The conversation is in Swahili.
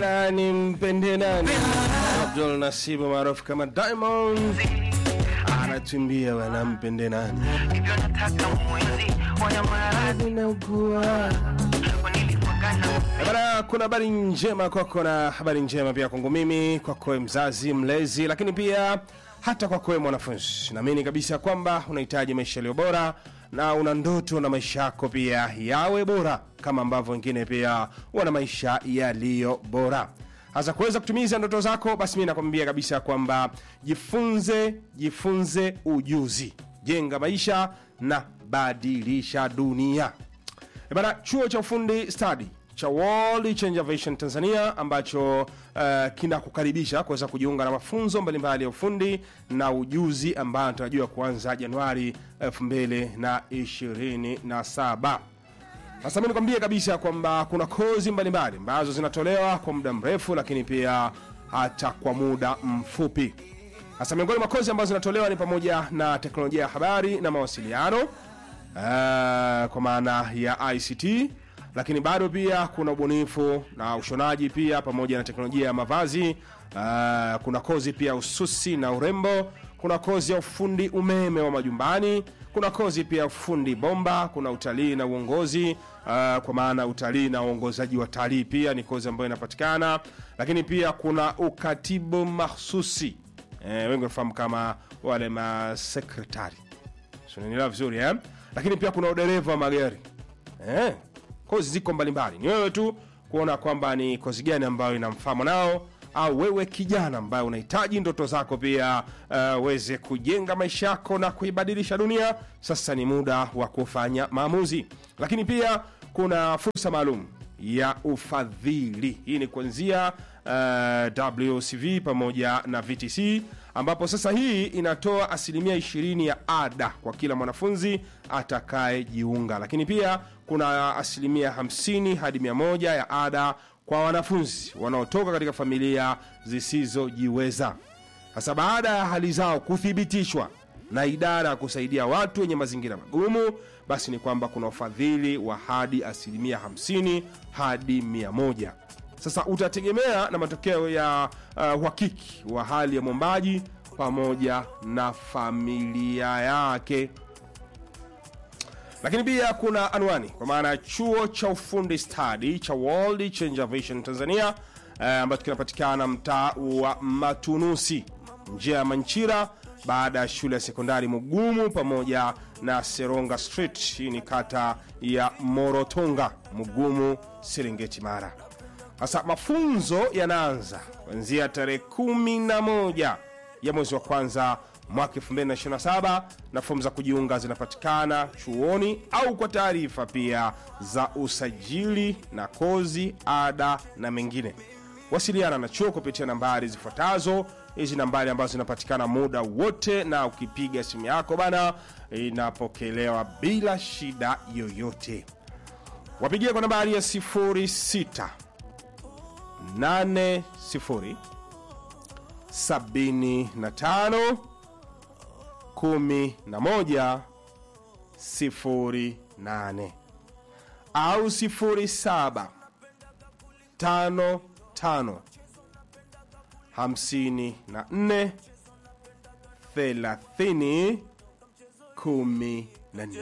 Bana ni mpende nani? Abdul Nasibu maarufu kama Diamond anatumbia bana mpende nani? hivyo nataka mwenzi wanyamaradhi Ninaugua. nilipagana Eh, Bana, kuna habari njema kwako na habari njema pia kwangu mimi, kwako wewe mzazi, mlezi, lakini pia hata kwako wewe mwanafunzi. Naamini kabisa kwamba unahitaji maisha yaliyo bora na una ndoto na maisha yako pia yawe bora kama ambavyo wengine pia wana maisha yaliyo bora. Hasa kuweza kutimiza ndoto zako, basi mimi nakwambia kabisa kwamba jifunze, jifunze ujuzi, jenga maisha na badilisha dunia. E Bana, chuo cha ufundi stadi cha World Change Aviation Tanzania ambacho uh, kinakukaribisha kuweza kujiunga na mafunzo mbalimbali ya ufundi na ujuzi ambayo anatarajiwa kuanza Januari 2027. Sasa mimi nikwambie kabisa kwamba kuna kozi mbalimbali ambazo zinatolewa kwa muda mrefu, lakini pia hata kwa muda mfupi. Sasa miongoni mwa kozi ambazo zinatolewa ni pamoja na teknolojia ya habari na mawasiliano uh, kwa maana ya ICT, lakini bado pia kuna ubunifu na ushonaji pia pamoja na teknolojia ya mavazi. Uh, kuna kozi pia ususi na urembo, kuna kozi ya ufundi umeme wa majumbani, kuna kozi pia ufundi bomba, kuna utalii na uongozi uh, kwa maana utalii na uongozaji wa talii pia ni kozi ambayo inapatikana, lakini pia kuna ukatibu mahsusi eh, wengi wanafahamu kama wale masekretari sinanielewa vizuri eh? lakini pia kuna udereva wa magari eh? kozi ziko mbalimbali ni wewe tu kuona kwamba ni kozi gani ambayo inamfaa mwanao au wewe kijana ambaye unahitaji ndoto zako pia uh, uweze kujenga maisha yako na kuibadilisha dunia sasa ni muda wa kufanya maamuzi lakini pia kuna fursa maalum ya ufadhili hii ni kuanzia uh, wcv pamoja na vtc ambapo sasa hii inatoa asilimia 20 ya ada kwa kila mwanafunzi atakayejiunga lakini pia kuna asilimia 50 hadi 100 ya ada kwa wanafunzi wanaotoka katika familia zisizojiweza sasa baada ya hali zao kuthibitishwa na idara ya kusaidia watu wenye mazingira magumu basi ni kwamba kuna ufadhili wa hadi asilimia 50 hadi 100 sasa utategemea na matokeo ya uh, uhakiki wa hali ya mwombaji pamoja na familia yake lakini pia kuna anwani kwa maana ya chuo cha ufundi stadi cha World Change Aviation Tanzania eh, ambacho kinapatikana mtaa wa Matunusi njia ya Manchira baada ya shule ya sekondari Mugumu pamoja na Seronga Street. Hii ni kata ya Morotonga, Mugumu, Serengeti, Mara. Sasa mafunzo yanaanza kuanzia tarehe kumi na moja ya mwezi wa kwanza mwaka 2027 na fomu za kujiunga zinapatikana chuoni au kwa taarifa pia za usajili na kozi, ada na mengine. Wasiliana na chuo kupitia nambari zifuatazo. Hizi nambari ambazo zinapatikana muda wote, na ukipiga simu yako bana, inapokelewa bila shida yoyote. Wapigie kwa nambari ya 06 80 75 11 08 au 07 55 54 30 14